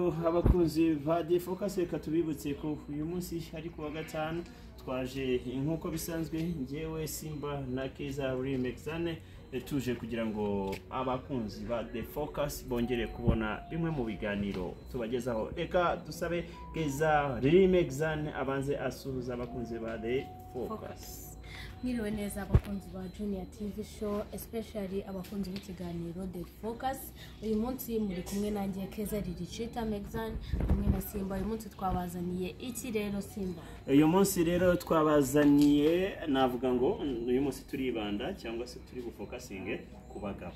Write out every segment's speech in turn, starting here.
abakunzi ba defocus reka tubibutse ko uyu munsi ari ku wa gatanu twaje nk'uko bisanzwe ngewe simba na keza remexane tuje kugira ngo abakunzi ba the focus bongere kubona bimwe mu biganiro tubagezaho reka dusabe keza remexane abanze asuhuza abakunzi ba the focus mwiriwe neza abakunzi ba junior tv show especially abakunzi b'ikiganiro the focus uyu munsi muri kumwe nanjye keza riricita megzan hamwe na simba uyu munsi twabazaniye iki rero simba uyu munsi rero twabazaniye navuga ngo uyu munsi turibanda cyangwa se turi bufokasinge ku bagabo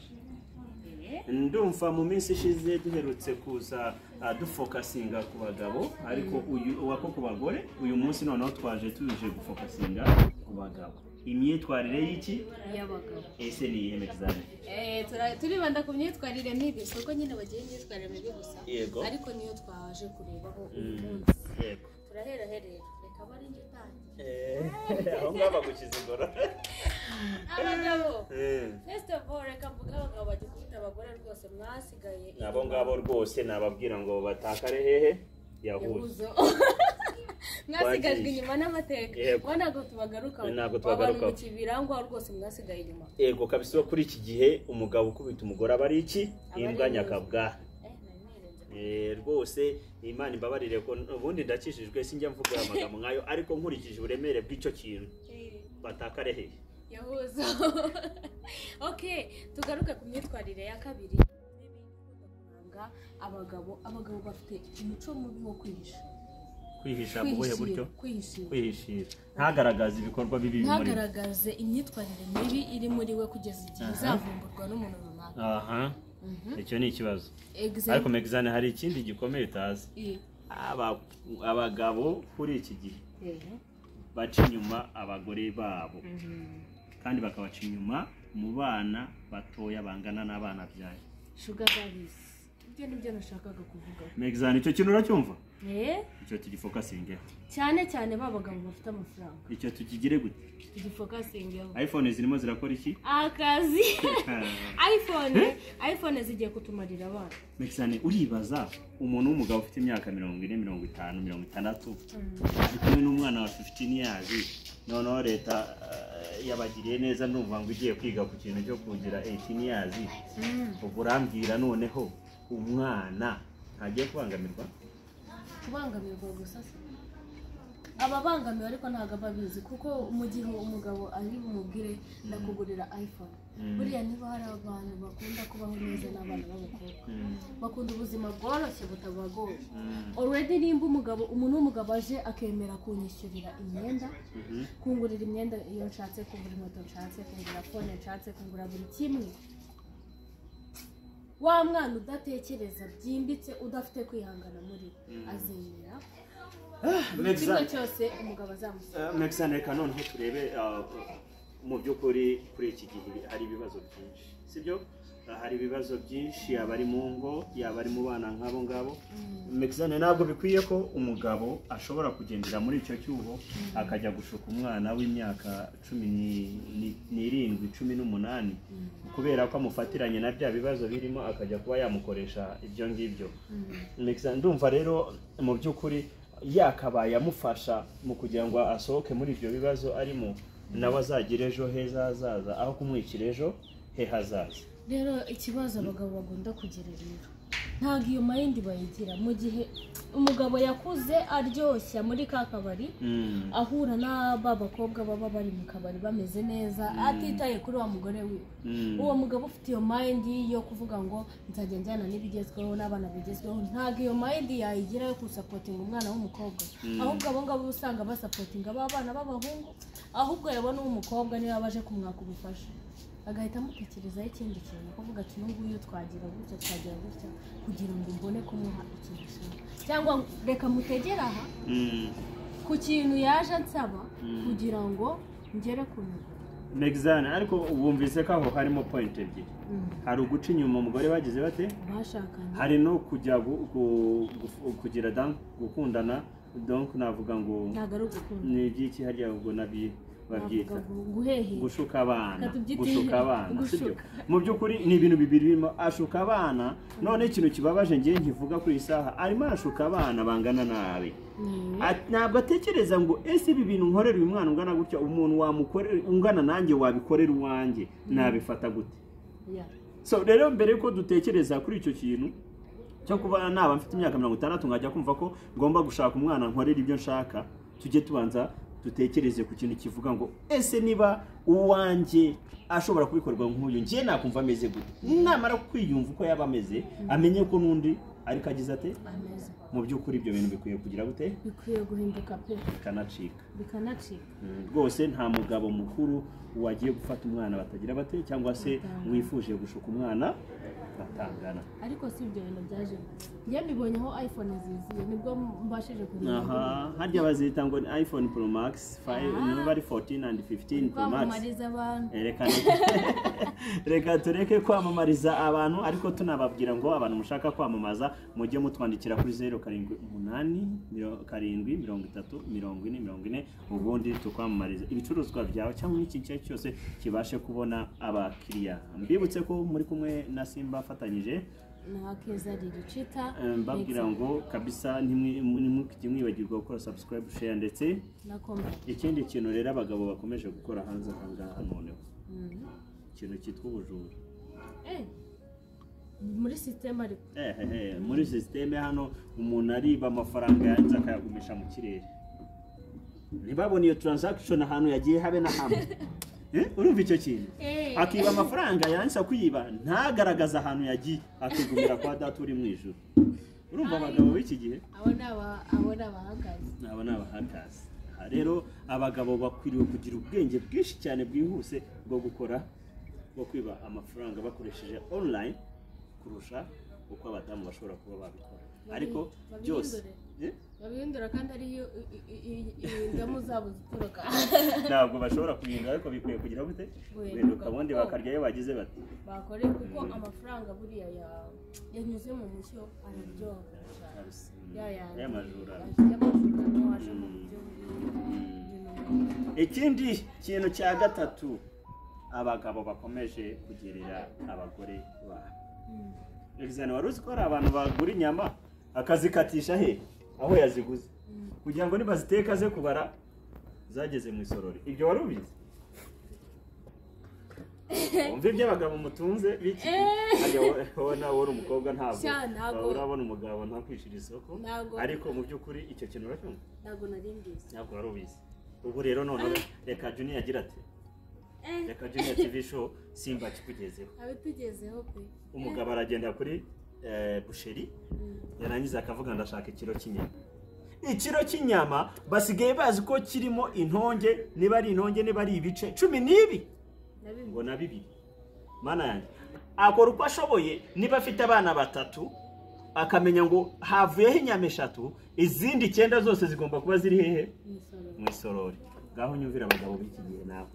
ndumva mu minsi ishize duherutse kuza ah, dufokasinga ku bagabo ariko uyu wako ku bagore uyu munsi noneho twaje tuje gufokasinga ku bagabo imyitwarire y'iki y'abagabo ese ni iyihe megizane Eh, tura- turibanda ku myitwarire mibi si uko nyine bagira imyitwarire mibi gusa Yego. ariko niyo twaje kurebaho uyu Mm, munsi yego turaheraherera reka bari njye utangiye Eh, aho ngaho bagukiza ingoro abagabo Eh, first of all reka mvuge abagabo bajya gufite abagore rwose mwasigaye ni abo ngabo rwose nababwira ngo batakare hehe yahuze yabuzo mwasigajwe Wangiye. inyuma n'amateka Yego. ngo ntabwo tubagaruka Ntabwo tubagaruka. mu kibirangwa rwose mwasigaye inyuma yego kabisa uwo kuri iki gihe umugabo ukubita umugore aba ari iki ari imbwa inzozi. nyakabwa eh nari nirenze Eh, rwose imana imbabarire ko ubundi ndakishijwe sinjya mvuga amagambo nkayo ariko nkurikije uburemere bw'icyo kintu Eh. batakare hehe yahuza ok tugaruke ku myitwarire ya kabiri kuranga abagabo abagabo bafite umuco mubi wo kwihisha kwihisha mu buhe buryo kwihishira kwihishira kwihishira ntagaragaze ibikorwa bibi bimurimo. ntagaragaze imyitwarire mibi iri muri we kugeza igihe Aha. izavumburwa n'umuntu runaka aha Mhm. icyo ni ikibazo Exe- ariko megizane hari ikindi gikomeye utazi Eh, Aba- abagabo kuri iki gihe eh. baca inyuma abagore babo kandi bakabaca inyuma mu bana batoya bangana n'abana byayo shuga babisi ibyo ni byo nashakaga kuvuga megizane icyo kintu uracyumva Eh, icyo tugifokasingeho cyane cyane ba bagabo bafite amafaranga icyo tugigire gute tugifokasingeho iphone zirimo zirakora iki akazi iphone iphone zigiye kutumarira abana mekisane uribaza umuntu w'umugabo ufite imyaka mirongo ine mirongo itanu mirongo itandatu ari kumwe n'umwana wa fifitini yazi noneho leta eh, yabagiriye neza ndumva ngo igiye kwiga ku kintu cyo kugira eyitini yazi ubwo urambwira noneho umwana ntagiye kubangamirwa kubangamirwa gusa se ababangamiwe ariko ntabwo aba abizi kuko mu gihe umugabo ari bumubwire ndakugurira iphone Mm. buriya niba hari abantu bakunda kubaho neza n'abana b'abakobwa Mm, bakunda ubuzima bworoshye butabagoye mm, already nimba umugabo umuntu w'umugabo aje akemera kunyishyurira imyenda mhm. kungurira imyenda iyo nshatse kungura inkweto nshatse kungura fone nshatse kungura buri kimwe wa mwana udatekereza byimbitse udafite kwihangana muri we Mm. azemera buri kimwe Mekisane, cyose umugabo azamusaba eh, Mekisane reka noneho turebe eh, mu by'ukuri kuri iki gihe hari ibibazo byinshi sibyo Eh, hari ibibazo byinshi yaba ari mu ngo yaba ari mu bana nk'abo ngabo Mekisane ntabwo bikwiye ko umugabo ashobora kugendera muri icyo cyuho akajya gushuka umwana w'imyaka cumi ni- ni- n'irindwi cumi n'umunani kubera ko amufatiranye na bya bibazo birimo akajya kuba yamukoresha ibyo ngibyo Mekisane ndumva rero mu by'ukuri yakabaye amufasha mu kugira ngo asohoke muri ibyo bibazo arimo nawe azagire ejo heza hazaza aho kumwikira ejo he hazaza rero ikibazo abagabo bagomba kugira rero ntabwo iyo mayindi bayigira mu gihe umugabo yakuze aryoshya muri ka kabari Mm. ahura n'aba bakobwa baba bari mu kabari bameze neza atitaye kuri wa mugore wiwe Mm. uwo mugabo ufite iyo mayindi yo kuvuga ngo nzajya njyana n'ibigezweho n'abana bigezweho ntabwo iyo mayindi yayigira yo gusapotinga umwana w'umukobwa ahubwo abo ngabo uba usanga basapotinga ba bana b'abahungu ahubwo yabona uw'umukobwa niba baje kumwaka ubufasha agahita amutekerezaho ikindi kintu kuvuga ati uyu nguyu twagira gutya twagira gutya kugira ngo mbone kumuha ikintu kimwe cyangwa reka mutegere aha Mm. ku kintu yaje ansaba Mm. kugira ngo ngere ku ntego Mexane ariko wumvise ko aho harimo point ebyiri hari uguca inyuma umugore bagize bate bashakanye hari no kujya gu- gu- gu- kugira dan gukundana donc navuga ngo ntabwo ari ugukunda ni iby'iki harya ubwo nabi babyita navuga ngo guhehera gushuka abana Reka tubyite gushuka abana gushuka. sibyo mu by'ukuri ni ibintu bibiri birimo ashuka abana none ikintu kibabaje ngewe nkivuga kuri iyi saha arimo arashuka abana bangana nabi Mm. Ati- ntabwo atekereza ngo ese ibi bintu nkorera uyu mwana ungana gutya umuntu wamukorera ungana nanjye wabikorera uwanjye nabifata gute Yeah. so rero mbere yuko dutekereza kuri icyo kintu cyo kuba naba mfite imyaka mirongo itandatu nkajya kumva ko ngomba gushaka umwana nkorera ibyo nshaka tujye tubanza dutekereze ku kintu kivuga ngo ese niba uwanjye ashobora kubikorwa nk'uyu njye nakumva ameze gute namara kwiyumva uko yaba ameze amenye ko n'undi ariko agize ate ameza mu by'ukuri ibyo bintu bikwiye kugira gute bikwiye guhinduka pe bikanacika bikanacika Mm, rwose nta mugabo mukuru wagiye gufata umwana batagira bate cyangwa se Batangana. wifuje gushuka umwana batangana ariko si ibyo bintu byaje njye mbibonye aho iphone ziziye nibwo mbashije kumenya aha harya bazita ngo ni iphone pro max five- Ah. niba ari 14 and 15 pro max kwamamariza abantu Eh, reka reka tureke kwamamariza abantu ariko tunababwira ngo abantu mushaka kwamamaza mujye mutwandikira kuri zeru karindwi umunani miro- karindwi mirongo itatu mirongo ine mirongo ine ubundi tukwamamariza ibicuruzwa byawe cyangwa n'iki gice cyose kibashe kubona abakiriya mbibutse ko muri kumwe na simba afatanyije na kezari ricita eh, mbabwira ngo kabisa ntimwi- ntimukijye mwibagirwa gukora subscribe share ndetse na komera ikindi kintu rero abagabo bakomeje gukora hanze aha ngaha noneho ikintu cyitwa ubujura Eh, muri sisiteme ariko Ehehe, muri sisiteme hano umuntu ariba amafaranga yanze akayagumisha mu kirere ntibabone iyo transaction ahantu yagiye habe na hamwe Eh, urumva icyo kintu Eh. akiba amafaranga yanze kwiba ntagaragaze ahantu yagiye akigumira kwa data uri mu ijuru urumva abagabo b'iki gihe abo ni aba- abo ni abahagaze aba ni abahakazi aha rero abagabo bakwiriye kugira ubwenge bwinshi cyane bwihuse bwo gukora bwo kwiba amafaranga bakoresheje online kurusha uko abadamu bashobora kuba babikora ariko babihindure. byose Eh? babihindura kandi ariyo i- i- i- i- indamu zabo zituruka ntabwo bashobora kubihindura ariko bikwiye kugira gute Guhinduka. guhinduka ubundi bakarya iyo bagize bati bakore kuko amafaranga buriya ya- yanyuze mu mucyo araryoha cyane ya yandi aya majura y'amajura niyo waje mu buryo bw'ibintu ikindi kintu cya gatatu abagabo bakomeje kugerera abagore babo egizani wari uzi ko hari abantu bagura inyama akazikatisha he aho yaziguze kugira ngo nibaziteka aze kubara zageze mu isorori ibyo wari ubizi wumva ibyo abagabo mutunze biki Harya wowe- wowe nawe uri umukobwa ntabwo Sha, ntabwo- wawe urabona umugabo ntakwishyura isoko Ntabwo. ariko mu by'ukuri icyo kintu uracyumva ntabwo nari mbizi ntabwo wari ubizi ubu rero noneho reka juniya agira ati Eh. reka juniya tv show simba kikugezeho abitugezeho pe umugabo aragenda kuri eh, busheri yarangiza akavuga ndashaka ikiro cy'inyama ikiro cy'inyama basigaye bazi ko kirimo intonge niba ari intonge niba ari ibice cumi n'ibi nabimwe ngo na bibiri mana yanjye akora uko ashoboye niba afite abana batatu akamenya ngo havuyeho inyama eshatu izindi icyenda zose zigomba kuba ziri hehe imisoro mu isorori ngaho nyumvira abagabo b'iki gihe nawe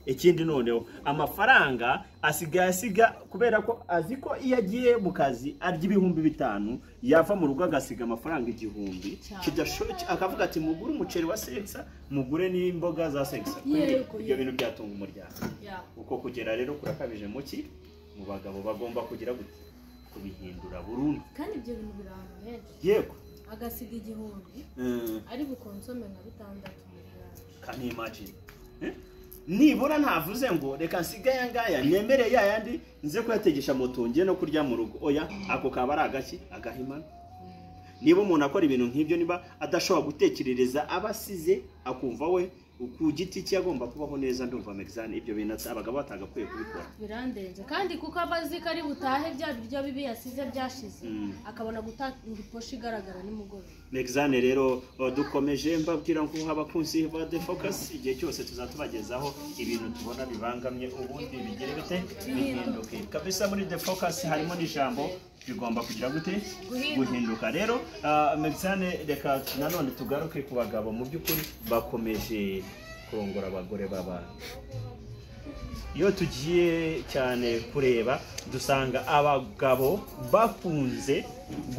ikindi noneho amafaranga asigaye asiga kubera ko azi ko iyo agiye mu kazi arya ibihumbi bitanu yava mu rugo agasiga amafaranga igihumbi Cyane. kidasho- akavuga ati mugure umuceri wa segisa mugure n'imboga za segisa Yego. ibyo bintu byatunga umuryango ya uko kugera rero kurakabije muki mu bagabo bagomba kugira gute kubihindura burundu kandi ibyo bintu biri ahantu henshi yego agasiga igihumbi Mm. ari bukonsome nka bitandatu mu bwawe. can you imagine Eh? nibura ntavuze ngo reka nsiga aya ngaya nemere ya yandi nze kuyategesha moto ngiye no kurya mu rugo oya ako kaba ari agaki agahimana niba umuntu akora ibintu nk'ibyo niba adashobora gutekerereza aba asize akumva we ku giti cye agomba kubaho neza ndumva megizani ibyo bintu ati- abagabo batagakwiye kubikora birandenze kandi kuko aba azi ko ari butahe bya biryo bibi yasize byashize Mm. akabona gutanga iposha igaragara nimugoroba megizane rero uh, dukomeje mbabwira ngo abakunzi ba The Focus igihe cyose tuzatubagezaho ibintu tubona bibangamye ubundi bigire bite bihinduke kabisa muri The Focus harimo n'ijambo bigomba kugira gute guhinduka rero uh, megizane reka nanone tugaruke ku bagabo mu by'ukuri bakomeje kurongora abagore b'abantu iyo tugiye cyane kureba dusanga abagabo bakunze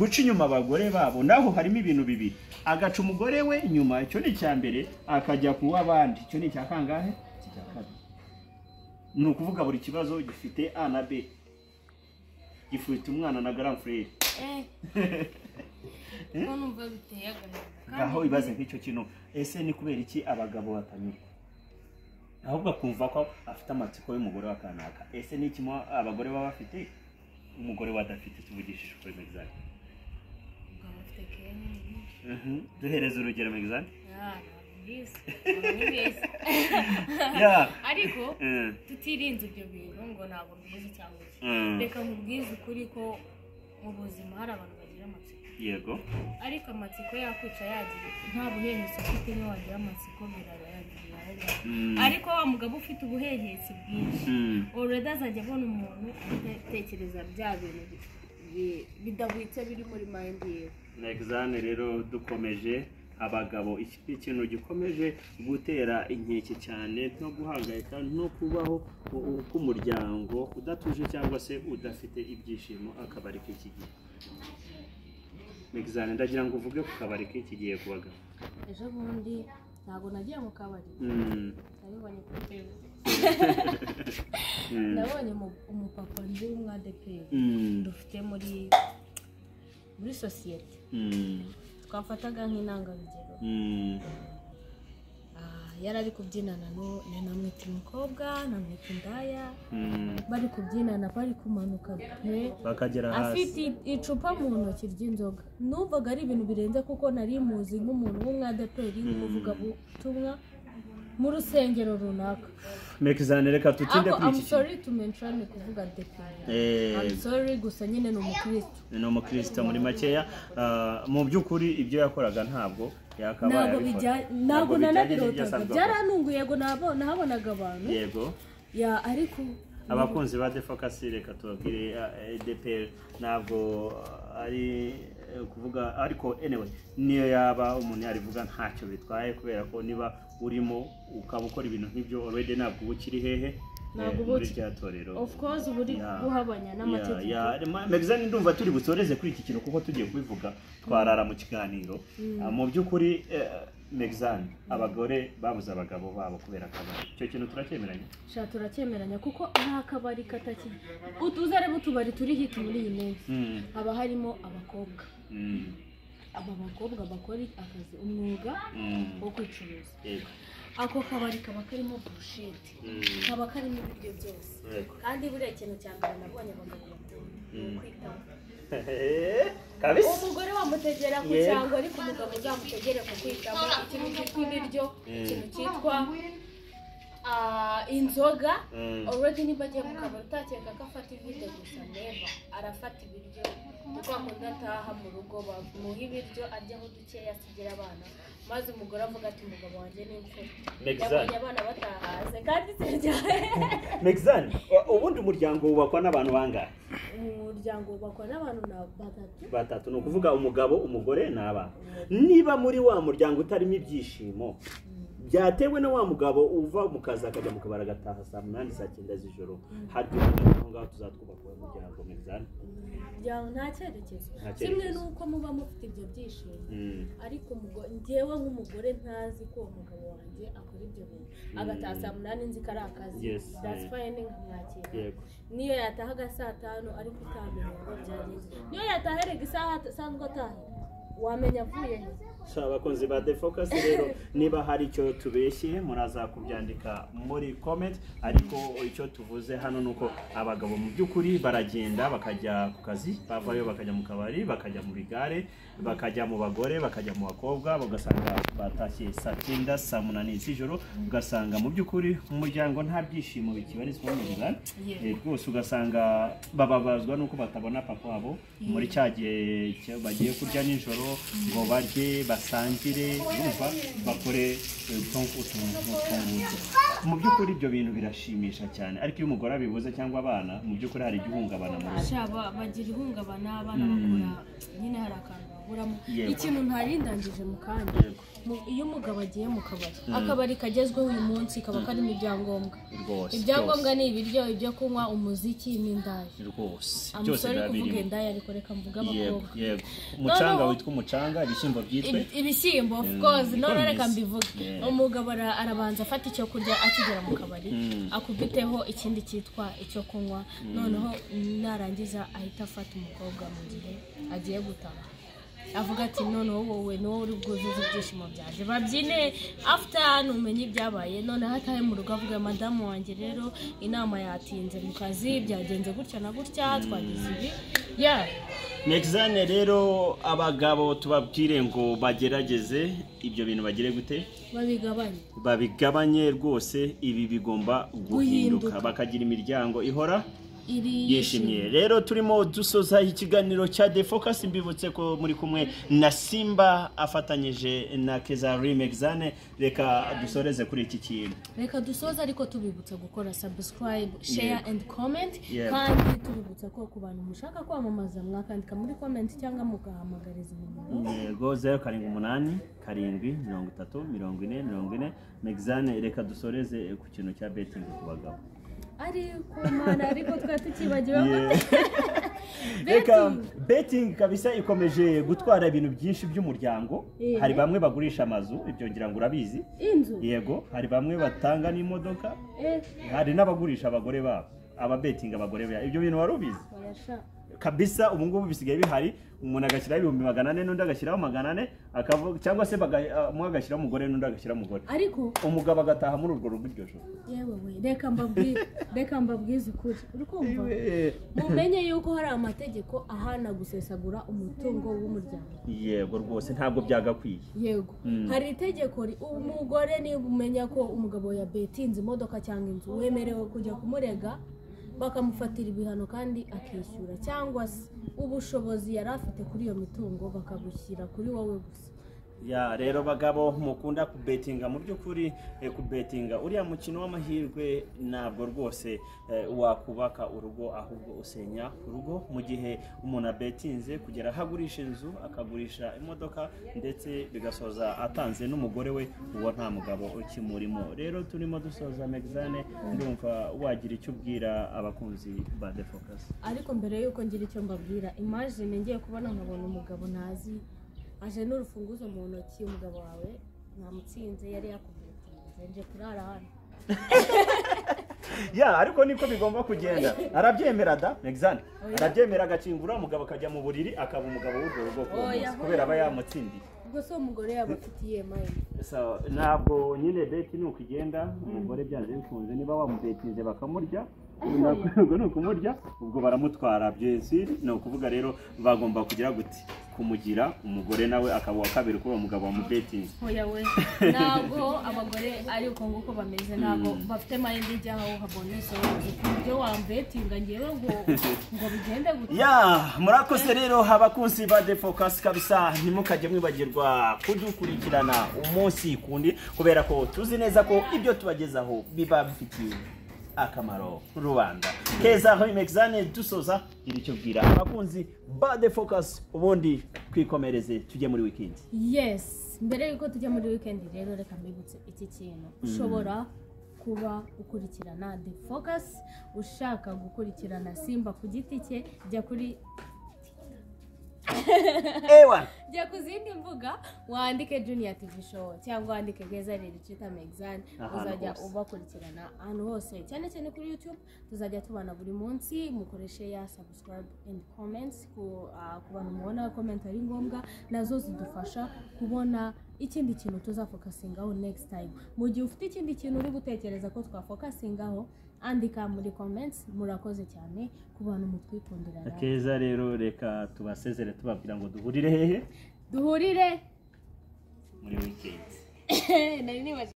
guca inyuma abagore babo naho harimo ibintu bibiri agaca umugore we inyuma icyo ni icya mbere akajya ku w'abandi icyo ni icya kangahe icya kabiri ni ukuvuga buri kibazo gifite a na b gifite umwana na garam furere kuko numva biteye agahinda aho ibaze nk'icyo kintu ese ni kubera iki abagabo batanyurwa ahubwo akumva ko afite amatsiko y'umugore wa kanaka ese ni iki mo- abagore baba bafite umugore we adafite tuvugishije ukuri megizani ubwo bafite kenya duhereze urugero megizani ntibizi ntibizi ya ariko Mm. tutirinze ibyo bintu ngo ntabwo mbizi cyangwa iki Mm. reka nkubwize ukuri ko mu buzima hari abantu bagira amatsiko yego ariko amatsiko yakwica yagira nta buhehesi ufite niyo wagira amatsiko biragaragara Mm. ariko wa mugabo ufite ubuhehesi bwinshi Mm. oreda azajya abona umuntu atekereza bya bintu bi- bi- bidahwitse biri muri mayindi yewe Exane rero dukomeje abagabo iki ni ikintu gikomeje gutera inkeke cyane no guhangayika no kubaho u- u- k'umuryango udatuje cyangwa se udafite ibyishimo akabari k'iki gihe Exane ndagira ngo uvuge ku kabari k'iki gihe ku bagabo ejo bundi ntabwo nagiye mu kabari Mm, nabibonye kuri televiziyo mm, nabonye umu- umupapa nzi w'umwadeperi mm, dufite muri muri sosiyete mm, twafataga nk'intangarugero mm, Ah, yari ari kubyinana n'uwo- na namwita umukobwa namwita indaya mm. bari kubyinana bari kumanuka pe bakagera hasi afite i- icupa mu ntoki ry'inzoga numvaga ari ibintu birenze kuko nari muzi nk'umuntu w'umwadeperi Mm. uvuga ubutumwa mu rusengero runaka Exane reka tutinde ako kuri iki kintu amusori tumenshane kuvuga deperi Eh, amusori gusa nyine ni umukristo ni umukristo muri makeya Ah, mu by'ukuri ibyo yakoraga ntabwo yakabaye ntabwo abikora. bijyanye Ntabwo ntabwo bijyanye n'ibyo nanabirotaga asabwa gukora. byaranunguye yego nabo- nahabonaga abantu yego ya ariko abakunzi ba defocus reka tubabwire ah, edpr ntabwo ah, ari eh, ukuvuga ariko anyway niyo yaba umuntu yarivuga ntacyo bitwaye kubera ko niba urimo ukaba ukora ibintu nk'ibyo already ntabwo uba ukiri hehe Ntabwo eh, uba muri uki- rya torero of course uba uri Ya. guhabanya n'amategeko megizani ndumva turi busoreze kuri iki kintu kuko tugiye kubivuga twarara mu kiganiro Ah, mu by'ukuri megizani abagore babuze abagabo babo kubera akabari icyo kintu turacyemeranya sha turacyemeranya kuko ari akabari kataki utuze arebe utubari turi hiti muri iyi minsi Mm, haba harimo abakobwa mm, aba bakobwa bakora akazi umwuga mm, wo kwicuruza yego, ako kabari kaba karimo burusheti mm, kaba karimo ibiryo byose yego. kandi buriya ikintu cya mbere nabonye abagabo bakora ni Mm. ukwitaho kabisa umugore wamutegera ku Yego. cyango ariko umugabo uzamutegere ku kwitamo ikintu cyitwa ibiryo Mm. ikintu cyitwa ah, inzoga Mm. already niba agiye mu kabari utakeka ko afata ibiryo gusa neva arafata ibiryo ni kwa kundi ataha mu rugo bamuha ibiryo aryaho dukeya asigira abana maze umugore avuga ati umugabo wanjye ni imfura Exact. yabonye abana batahaze kandi iteryaye megizani ubundi umuryango wubakwa n'abantu bangahe umuryango wubakwa n'abantu na batatu batatu ni ukuvuga umugabo umugore n'abana niba muri wa muryango utarimo ibyishimo byatewe na wa mugabo uva mu kazi akajya mu kabari agataha saa munani saa cyenda z'ijoro haryo aho ngaho tuzatwubaka uwo muryango mugizana umuryango nta cyerekezo Nta cyerekezo. kimwe n'uko muba mufite ibyo byishimo ariko umugore njyewe nk'umugore ntazi ko uwo mugabo wanjye akora ibyo bintu agataha saa munani nzi ko ari akazi Yes, that's yeah. fine nkamwakira yego niyo yatahaga saa tanu ariko utamenye ngo byagenze niyo yataherega isaha asanzwe ataha wamenya avuye he so abakunzi ba The Focus rero niba hari icyo tubeshye muraza kubyandika muri comment ariko icyo tuvuze hano ni uko abagabo mu by'ukuri baragenda bakajya ku kazi bavayo bakajya mu kabari bakajya mu bigare bakajya mu bagore bakajya mu bakobwa ugasanga batashye saa cyenda saa munani z'ijoro ugasanga mu by'ukuri mu muryango nta byishimo bikibarizwamo bigari Eh, rwose ugasanga bababazwa n'uko batabona papa wabo muri cya gihe cyo bagiye kurya nijoro ngo barye basangire urumva bakore eh, utu- utuntu tw'utwungutse mu by'ukuri ibyo bintu birashimisha cyane ariko iyo umugore abibuze cyangwa abana mu by'ukuri hari igihungabana mu rugo bagira ihungabana abana Mm. bakora nyine hari akantu baburamo Yego. ikintu ntarindangije mu kanya Yego. mu- iyo umugabo agiye mu kabari akabari kagezweho uyu munsi kaba karimo ibyangombwa rwose ibyangombwa ni ibiryo ibyo kunywa umuziki n'indaya byose, rwose byose amusore ari kuvuga birabirimo indaya ariko reka mvuge yego abakobwa yego umucanga Noneho- witwa umucanga ibishyimbo byitwe Ibi- ibishyimbo of course niko none reka bimeze. mbivuge Yeah. umugabo ara- arabanza afata icyo kurya akigera mu kabari Mm. akubiteho ikindi cyitwa icyo kunywa noneho narangiza ahita afata umukobwa mu gihe agiye gutaha avuga ati noneho wowe ni wowe uri bwuzuze ibyishimo byanjye babyine after numenye ibyabaye noneho atahe mu rugo avuga madamu wanjye rero inama yatinze mu kazi byagenze gutya na gutya twagize ibi yeah Mexane rero abagabo tubabwire ngo bagerageze ibyo bintu bagire gute babigabanye babigabanye rwose ibi bigomba guhinduka Guhinduka. bakagira imiryango ihora iri yishimye rero turimo dusoza ikiganiro cya defocus mbibutse ko muri kumwe na simba afatanyije na keza remexane reka dusoreze kuri iki kintu reka dusoze ariko tubibutsa gukora subscribe share Yego. and comment Yego. kandi tubibutsa ko ku bantu mushaka kwamamaza mwakandika muri comment cyangwa mugahamagariza nimero yego zeru karindwi umunani karindwi mirongo itatu mirongo ine mirongo ine megizane reka dusoreze ku kintu cya betingi ku bagabo ari ku mana ariko twari tukibagiwe ko reka betingi kabisa ikomeje gutwara ibintu byinshi by'umuryango Yeah. hari bamwe bagurisha amazu ibyo ngira ngo urabizi inzu yego hari bamwe batanga n'imodoka eh hari n'abagurisha abagore babo ababetinga abagore babo ibyo bintu wari ubizi barashaka kabisa ubu ngubu bisigaye bihari umuntu agashyiraho ibihumbi magana ane n'undi agashyiraho magana ane akavuga cyangwa se baga- ah, umwe agashyiraho umugore n'undi agashyiraho umugore ariko umugabo agataha muri urwo rugo iryo joro yewe we reka mbabwire reka mbabwize ukuri uri kumva mumenye yuko hari amategeko ahana gusesagura umutungo w'umuryango yego rwose ntabwo byagakwiye yego Mm. hari itegeko ri- umugore niba umenya ko umugabo yabetinze imodoka cyangwa inzu wemerewe kujya kumurega bakamufatira ibihano kandi akishyura cyangwa se ubushobozi yari afite kuri iyo mitungo bakabushyira kuri wowe gusa ya rero bagabo mukunda kubetinga mu by'ukuri eh, kubetinga uriya mukino w'amahirwe ntabwo rwose eh, wakubaka urugo ahubwo usenya urugo mu gihe umuntu abetinze kugera aho agurisha inzu akagurisha imodoka ndetse bigasoza atanze n'umugore we uwo nta mugabo ukimurimo rero turimo dusoza megizane ndumva wagira icyo ubwira abakunzi ba defocus ariko mbere y'uko ngira icyo mbabwira imajine ngiye kubona nkabona umugabo ntazi aje n'urufunguzo mu ntoki umugabo wawe namutsinze yari yakubetinze nje kurara hano ya ariko niko bigomba kugenda arabyemera da megizane Oya. arabyemera agakingura umugabo akajya mu buriri akaba umugabo w'urwo rugo ku Oya, munsi oya. kubera aba yamutsindiye ubwo se uwo mugore yaba afitiye mayini So, ntabwo nyine beti ni uko igenda umugore byanze bikunze niba wamubetinze bakamurya ubwo ni ukumurya ubwo baramutwara byesi ni ukuvuga rero bagomba kugira guti kumugira umugore nawe akaba uwa kabiri kuri uwo mugabo wamubetinze hoya we ntabwo abagore ari uko nguko bameze ntabwo bafite mayindi ijyaho habone isobanutse ku buryo wambetinga ngewe ngo ngo bigende gutya ya murakoze rero abakunzi ba defocus kabisa ntimukajye mwibagirwa kudukurikirana umunsi kundi kubera ko tuzi neza ko ibyo tubagezaho biba bifitiye akamaro rubanda keza remexane dusoza gira icyo bwira abakunzi ba defocus ubundi twikomereze tujye muri wikendi yes mbere y'uko tujya muri weekend rero reka mbibutse iki kintu ushobora kuba ukurikirana the focus ushaka gukurikirana simba ku giti cye jya kuri ewa jya ku zindi mbuga wandike junior tv show cyangwa wandike geza rero twita megizani Ahantu uzajya hose. ubakurikirana ahantu hose cyane cyane kuri youtube tuzajya tubana buri munsi mukoreshe ya subscribe and comments ku, ah, ku bantu mubona comment ari ngombwa nazo zidufasha kubona ikindi kintu tuzafokasingaho next time mu gihe ufite ikindi kintu uri gutekereza ko twafokasingaho andika muri comments murakoze cyane ku bantu mutwikundira namwe. keza rero reka tubasezere tubabwira ngo duhurire hehe duhurire muri wikendi nari nibagiwe